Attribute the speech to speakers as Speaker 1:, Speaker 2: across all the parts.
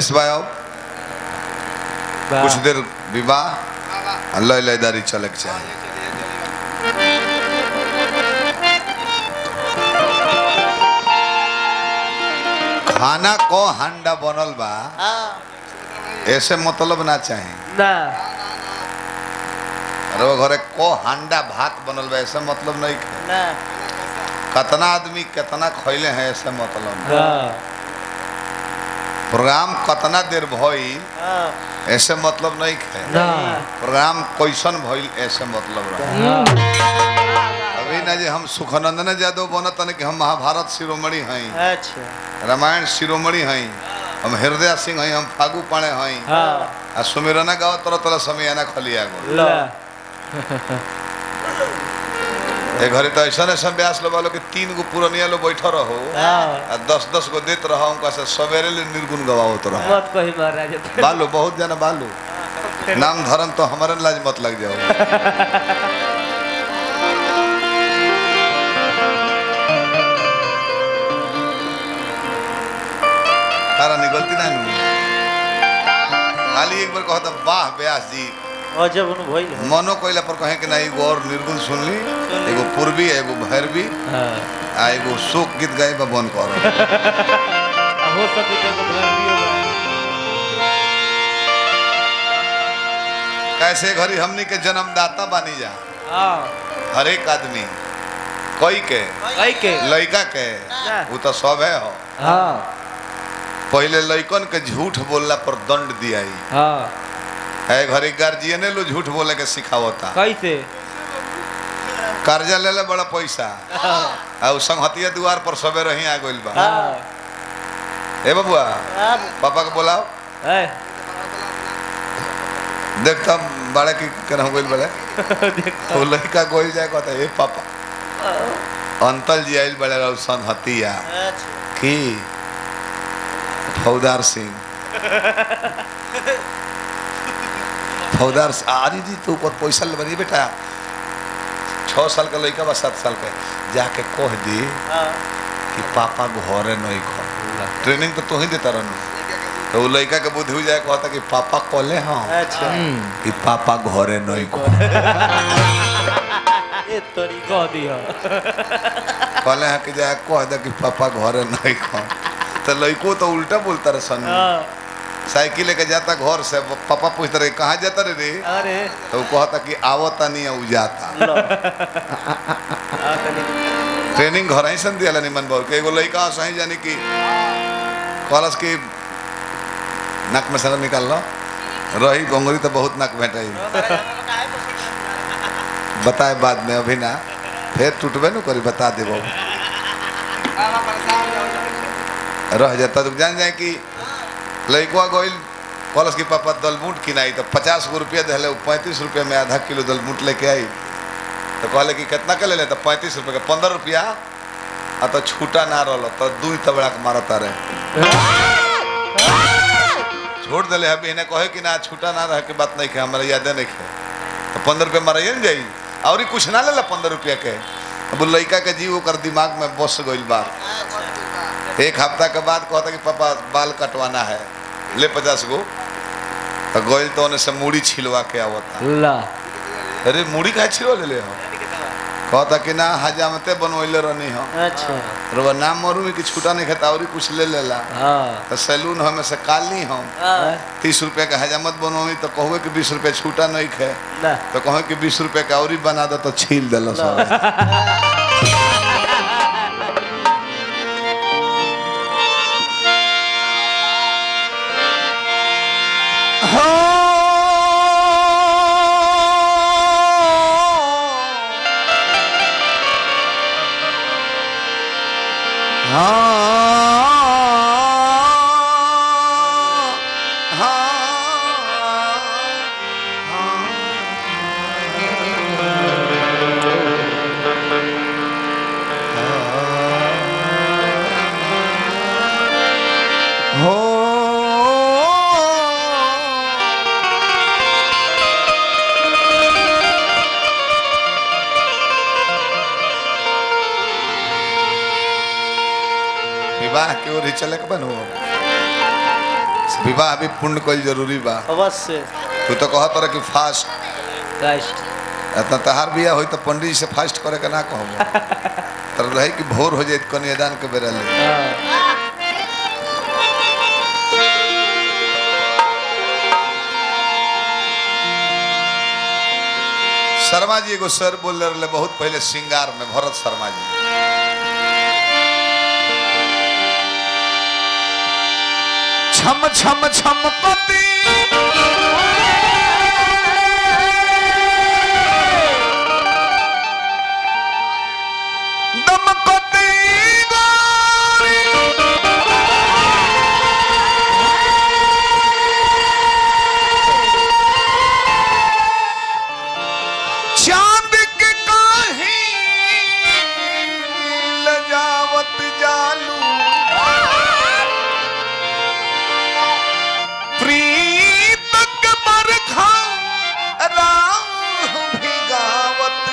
Speaker 1: इस बार आओ कुछ देर विवाह अल्लाह लयदारी चले के चाहिए खाना को हांडा बनल बा ऐसे मतलब ना चाहिए
Speaker 2: ना
Speaker 1: अरे वो घरे को हांडा भात बनल बा ऐसे मतलब नहीं है
Speaker 2: ना
Speaker 1: कितना आदमी कितना खैले हैं ऐसे मतलब नहीं।
Speaker 2: हाँ
Speaker 1: प्रोग्राम कितना देर भइल
Speaker 2: हाँ
Speaker 1: ऐसे मतलब नहीं है
Speaker 2: ना
Speaker 1: प्रोग्राम कैसन भइल ऐसे मतलब रहा
Speaker 2: हाँ
Speaker 1: अभी ना जे हम सुखनंदन यादव बनत तन कि हम महाभारत शिरोमणि हई
Speaker 2: अच्छा
Speaker 1: रामायण शिरोमणि हई हम हृदय सिंह हई हम फागू पाणे हई
Speaker 2: हाँ
Speaker 1: आ सुमिरना गाओ तरह तरह समय आना खलिया गो
Speaker 2: ला
Speaker 1: ए घरे तो ऐसा ऐसा ब्यास लो बालो कि तीन गो पुरनिया लो बैठ रहो
Speaker 2: हाँ
Speaker 1: आ दस दस गो देत रहो उनका से सवेरे ले निर्गुण गवावत रहो
Speaker 2: मत कही महाराज
Speaker 1: बालो बहुत जना बालो नाम धर्म तो हमारे लाज मत लग जाओ तारा निकलती ना नू खाली एक बार कहता वाह व्यास जी
Speaker 2: और जब उन भइल हो
Speaker 1: मनो कोइला पर कहे कि ना एगो और निर्गुण सुनली एगो पूर्वी एगो भैरवी
Speaker 2: हाँ
Speaker 1: आ एगो शोक गीत गाए बा बन कर
Speaker 2: आ हो सके तो एगो भर भी होगा
Speaker 1: कैसे घरी हमनी के जन्मदाता बानी जा
Speaker 2: हाँ
Speaker 1: हर एक आदमी कोई के
Speaker 2: कई के
Speaker 1: लड़का के
Speaker 2: ना।
Speaker 1: वो तो सब है हो
Speaker 2: हाँ
Speaker 1: पहले लड़कन के झूठ बोलला पर दंड दियाई
Speaker 2: हाँ
Speaker 1: है घरी गार्जियने लो झूठ बोले के सिखावता
Speaker 2: कैसे
Speaker 1: कर्जा ले ले बड़ा पैसा
Speaker 2: हाँ
Speaker 1: आ उ संगहतिया द्वार पर सबे रही आ गइल बा
Speaker 2: हाँ
Speaker 1: ए बबुआ
Speaker 2: हाँ
Speaker 1: पापा के बोलाओ
Speaker 2: है
Speaker 1: देखता बड़े की केना गइल बड़े तो लड़का गोइल जाए कहता ए पापा अंतल जी आइल बड़े रहो संगहतिया की फौदार सिंह फौदार सिंह, अरे जी तो ऊपर पैसा ले बनी बेटा छः साल का लड़का बा सात साल के जाके कह दी कि पापा घरे नहीं घर ट्रेनिंग तो तू ही देता रहनु तो वो लड़का के बुद्धि हो जाए कहता कि पापा कॉले हाँ
Speaker 2: अच्छा
Speaker 1: कि पापा घरे नहीं घर
Speaker 2: ये तोरी कह दिया
Speaker 1: कहले हैं कि जाए कह दे कि पापा घरे नहीं घर तो लड़को तो उल्टा बोलता रहे सन
Speaker 2: हाँ
Speaker 1: साइकिल लेके जाता घर से पापा पूछता रहे कहाँ जाता रे रे
Speaker 2: अरे
Speaker 1: तो वो कहता कि आवता नहीं है उ जाता
Speaker 2: लो आ तनी
Speaker 1: ट्रेनिंग घर ही सन दिया निमन बाबू के एगो लड़का सही जानी कि कहलस कि नाक में सर निकाल लो रही गोंगरी तो बहुत नाक भेटाई बताए बाद में अभी ना फिर टूटबे न करी बता देबो रह जाता तो जान जाए कि लड़का गोइल कहलस कि पापा दलमूट किनाई तो पचास गो रुपया दिले पैंतीस रुपया में आधा किलो दलमूट लेके आई तो कहले कि कितना के ले ले तो पैंतीस रुपये का पंद्रह रुपया आ तो छूटा ना रहो तो दू तबड़ा के मारता रहे छोड़ दिले अभी इन्हें कहे कि ना छूटा ना रहे के बात नहीं खे हमारा यादे नहीं खे तो पंद्रह रुपया मारिए न जाई और ही कुछ ना ले ला पंद्रह रुपया के अब लड़का के जीव ओकर दिमाग में बस गइल बा एक हफ्ता के बाद कहता कि पापा बाल कटवाना है ले पचास गो तो गोइल तो उन्हें से मूड़ी छिलवा के आवता
Speaker 2: ला
Speaker 1: अरे मूड़ी का छिलवा ले ले हो कहता कि ना हजामते बनवैले रहनी हो
Speaker 2: अच्छा
Speaker 1: रउआ नाम मरू कि छूटा नहीं खाता और कुछ ले लेला
Speaker 2: हाँ
Speaker 1: तो सैलून हमें से काली हम
Speaker 2: हाँ
Speaker 1: तीस रुपये का हजामत बनवाई तो कहोगे कि बीस रुपये छूटा नहीं खे
Speaker 2: ना
Speaker 1: तो कहो कि बीस रुपये का और ही बना दो तो छील दिल सब हो विवाह की ओर ही चले के बनू विवाह भी पूर्ण कल जरूरी बा
Speaker 2: अवश्य
Speaker 1: तू तो कहत रह कि फास्ट
Speaker 2: राष्ट्र
Speaker 1: इतना तहार बिया होई तो पंडित जी से फास्ट करे के ना कहब तर रहे कि भोर हो जाए कन्यादान के बेरा ले
Speaker 2: हाँ
Speaker 1: शर्मा जी एगो सर बोल रहे बहुत पहले श्रृंगार में भरत शर्मा जी छम छम छम पति दमकती गोरी चांद के काही लजावत जालू प्रीत के बरखा राह भिगावत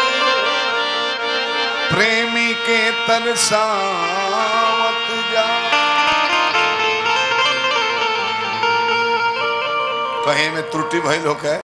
Speaker 1: प्रेमी के तरसावत जा कहीं में त्रुटि भइल होके